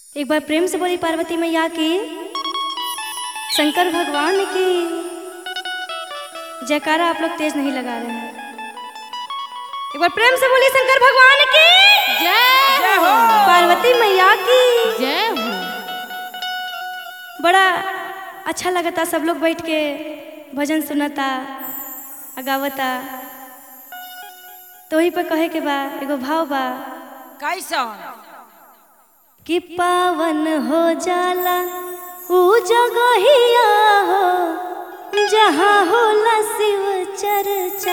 एक बार प्रेम से बोली पार्वती मैया की शंकर भगवान की जयकारा आप लोग तेज नहीं लगा रहे हैं एक बार प्रेम से बोली शंकर भगवान की जय हो पार्वती मैया की जय हो बड़ा अच्छा लगता सब लोग बैठ के भजन सुनता आ गावता तो वही पे कहे के बा एगो भाव बा कैसन कि पावन हो जाला ऊ जगहिया हो जहाँ होला शिव चर्चा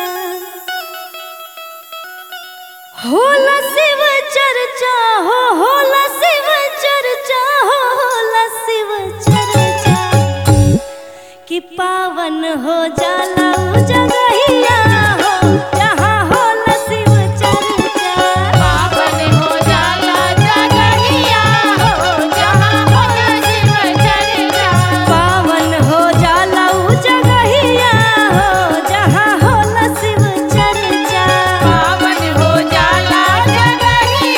होला शिव चर्चा हो होला शिव चर्चा हो होला शिव चर्चा कि पावन हो जाला ऊ जगहिया हो जहाँ होला शिव चर्चा पावन हो जाला जगहिया हो जहाँ होला शिव चर्चा पावन हो जाला ऊ जगहिया हो जहाँ होला शिव चर्चा पावन हो जाला जगहिया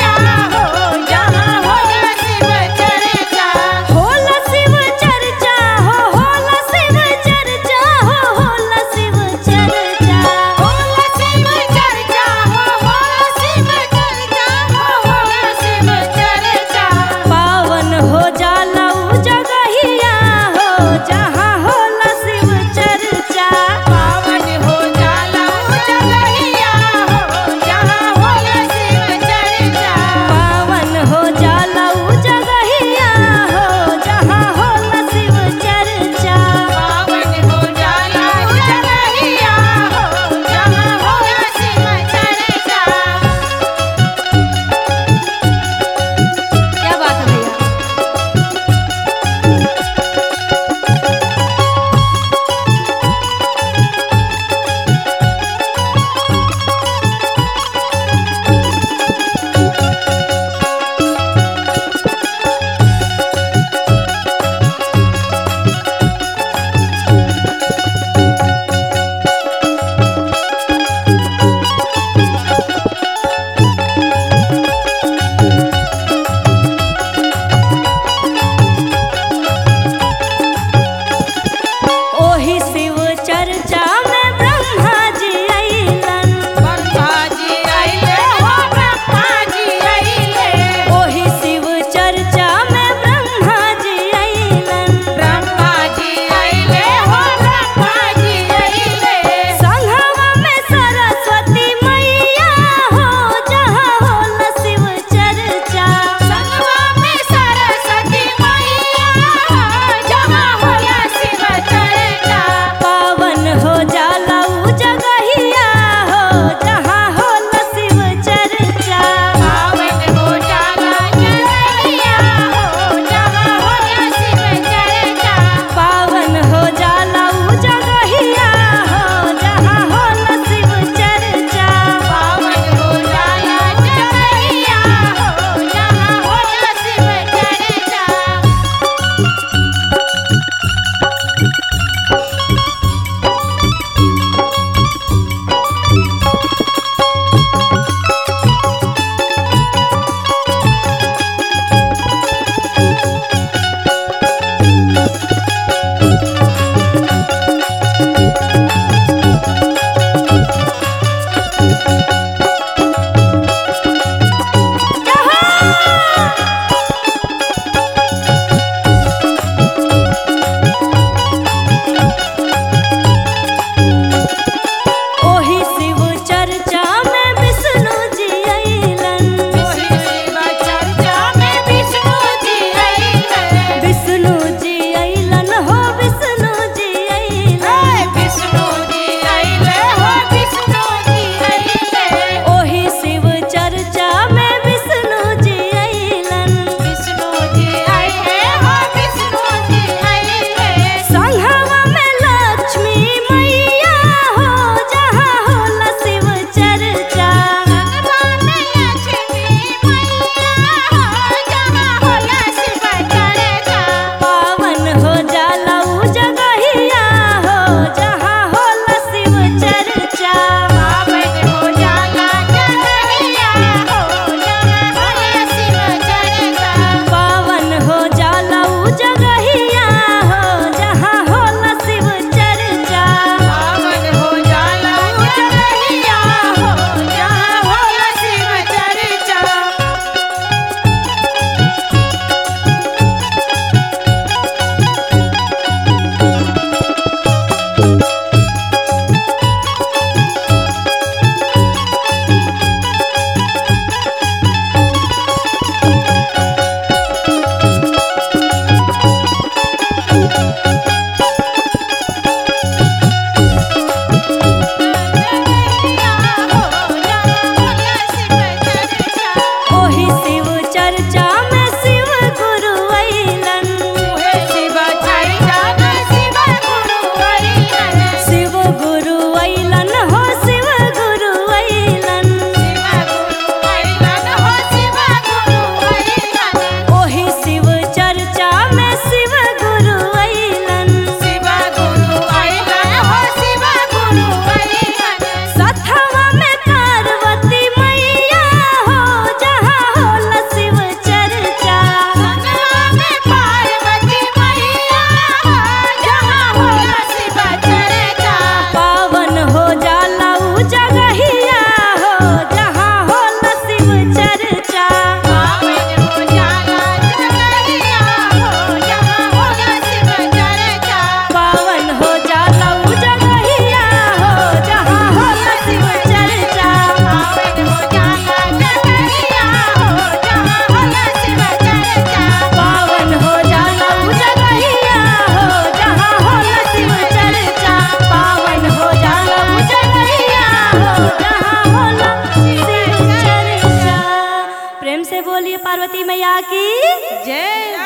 प्रेम से बोलिए पार्वती मैया की जय